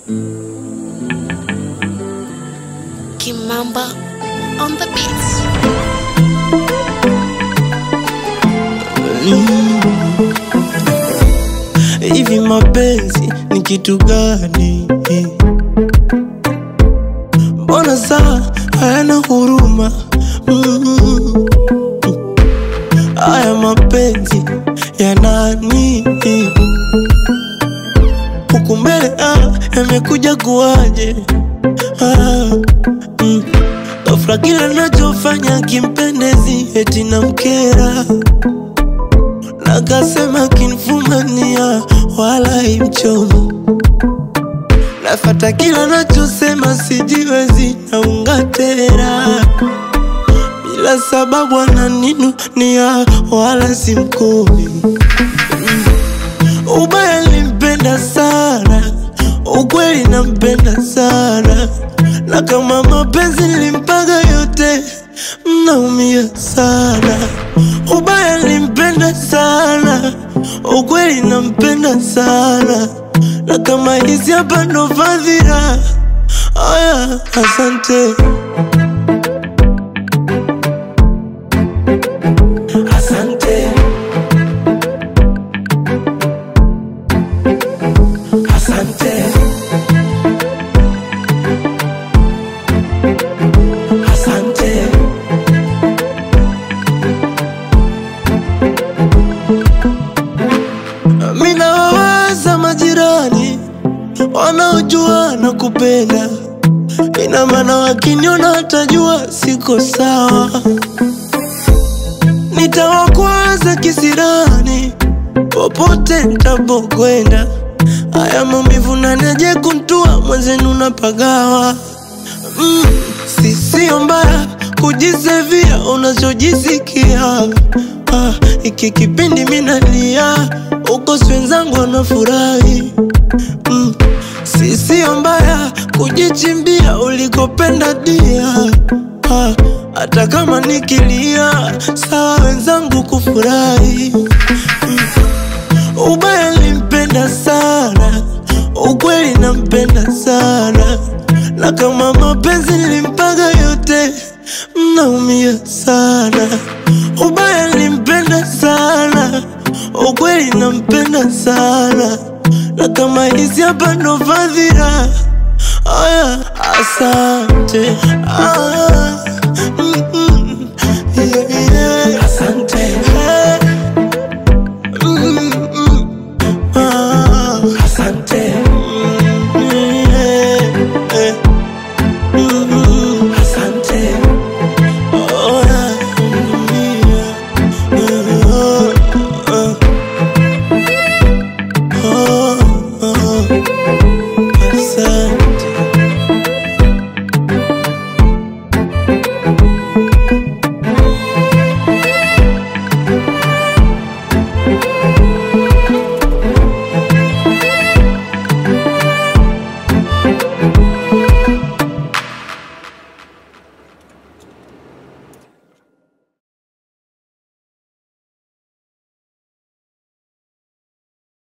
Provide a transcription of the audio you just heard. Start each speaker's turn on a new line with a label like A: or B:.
A: Kimamba on the beats.
B: Hivi mapenzi ni kitu gani? Mbona saa hayana huruma? Mm. Haya mapenzi ya nani? Huku mbele ah, yamekuja kuwaje? Ah, mm. Ghafla kila nachofanya kimpendezi eti namkera Nakasema kinfumania wala imchomi Nafata kila nachosema sijiwezi naunga tena Bila sababu ananinunia wala simkomi Ubaya nilimpenda sana, ukweli nampenda sana, na kama mapenzi nilimpaga yote, mnaumia sana. Ubaya nilimpenda sana, ukweli nampenda sana, na kama hizi hapa ndo fadhila. Aya, asante. Asante. Asante. Asante. Mina wawaza majirani wanaojua na kupenda, ina maana wakiniona watajua siko sawa. Nitawakwaza kisirani popote nitapokwenda. Haya maumivu naneje kuntua mwenzenu napagawa. Mm, si sio mbaya kujisevia unachojisikia. Ah, iki kipindi minalia uko wenzangu wanafurahi. Mm, si sio mbaya kujichimbia ulikopenda dia. Ah, hata kama nikilia sawa wenzangu kufurahi. Ubaya nilimpenda sana, ukweli nampenda sana, na kama mapenzi nilimpaga yote, mnaumia sana. Ubaya nilimpenda sana, ukweli nampenda sana, na kama hizi hapa ndo fadhila. Aya, asante. Ah,